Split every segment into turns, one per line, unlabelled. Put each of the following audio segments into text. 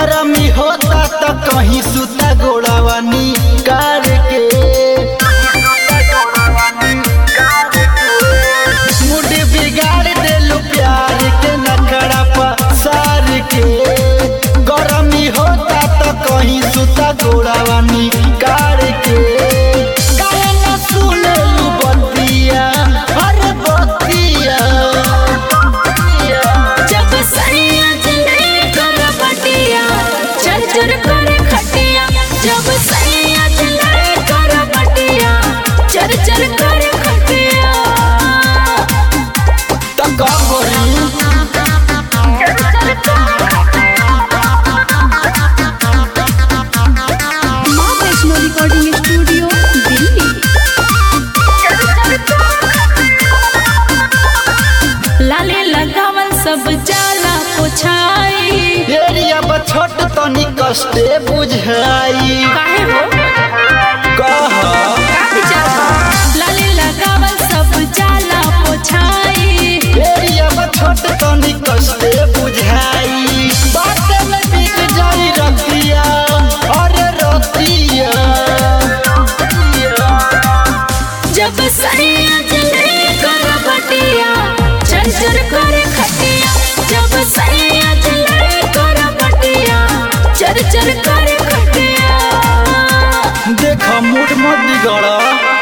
गरमी होता त कहीं सुता गोड़ावानी कार के मूड बिगाड़ देलू प्यार के नखड़ा पसार के गरमी होता त कहीं सुता गोड़ावानी कार के काहे न सुनेलू बतिया अरे बतिया
जब सैया चले कर बटिया चल चल करे खटिया जब सैया चले कर बटिया चल चल करे खटिया
त का करी
माँ वैष्णो रिकॉर्डिंग स्टूडियो दिल्ली लाले लगावल सब जाला पोछाई
एरिया बा छोट तनी कष्टे बुझाई
काहे हो
कह
काहे जाला लाले लगावल सब जाला पोछाई
एरिया बा छोट तनी कष्टे बुझाई बाटे में बिक जाई रतिया अरे रतिया
जब सैया चले कर बटिया चल चल करे खटिया जब सैया चले कर बटिया चल चल करे खटिया
देख मूड मत बिगड़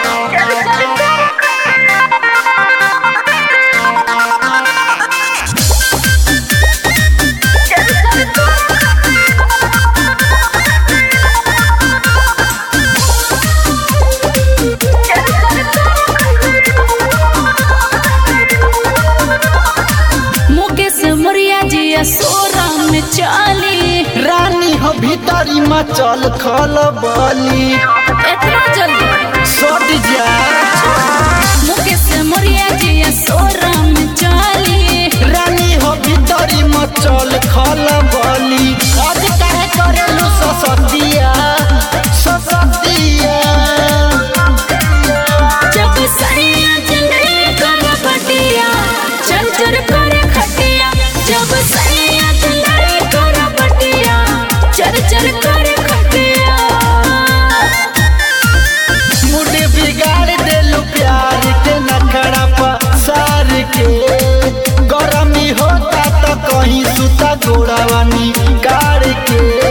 मुकेश मुरिया जी सोरा में चाली
रानी हो भीतरी में चल खल बली
इतना जल्दी
सट जा
मुकेश मुरिया जी सोरा में चाली
रानी हो भीतरी में चल खल बली आज काहे करेलू ससतिया ससतिया
जब सैया चले कर बटिया चल चल करे खटिया जब सैया चले कर बटिया चल चल करे खटिया
मूड बिगाड़ देलू प्यार के नखड़ा पसार के गरमी होता त कहीं सुता गोड़ावानी कार के